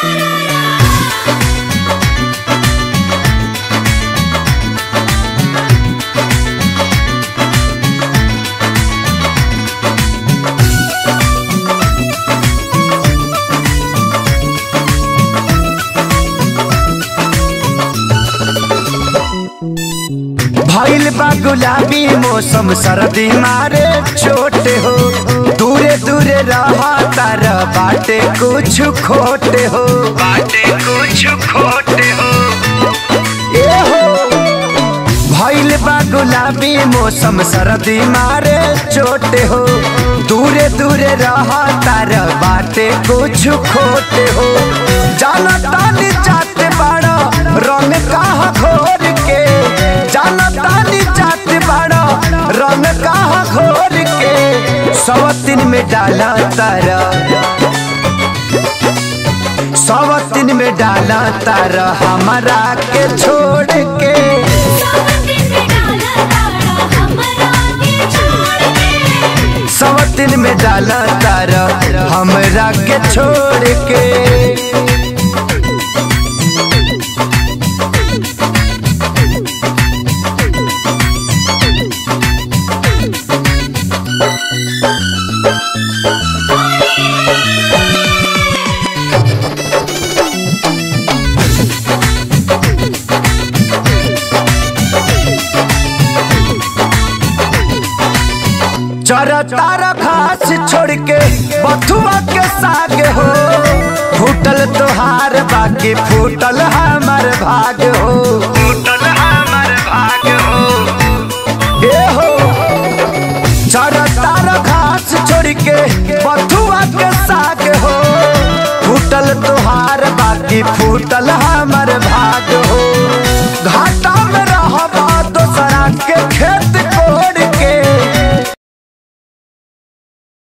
भइल बा गुलाबी मौसम सर्दी मारे छोटे हो दूरे दूरे रहा तार बाटे कुछ खोटे हो बाटे कुछ खोटे हो ए हो भइल बा गुलाबी मौसम सर्दी मारे छोटे हो दूरे दूरे रहा तार बाटे कुछ खोटे हो जाना तानी जाते बाड़ा रंग कहाँ घोर के जाना तानी जाते बाड़ा रंग कहाँ घोर के सवतिन में डाला तारा सवतिन में डाला तारा हमारा के छोड़ के सवतिन में डाला तारा हमरा के छोड़ के चरा तारा घास छोड़ के बथुआ के साग हो फूटल तोहार बाकी फूटल हमार भाग हो फूटल हमार भाग हो ए हो चरा तारा घास छोड़ के बथुआ के साग हो फूटल तोहार बाकी फूटल हमार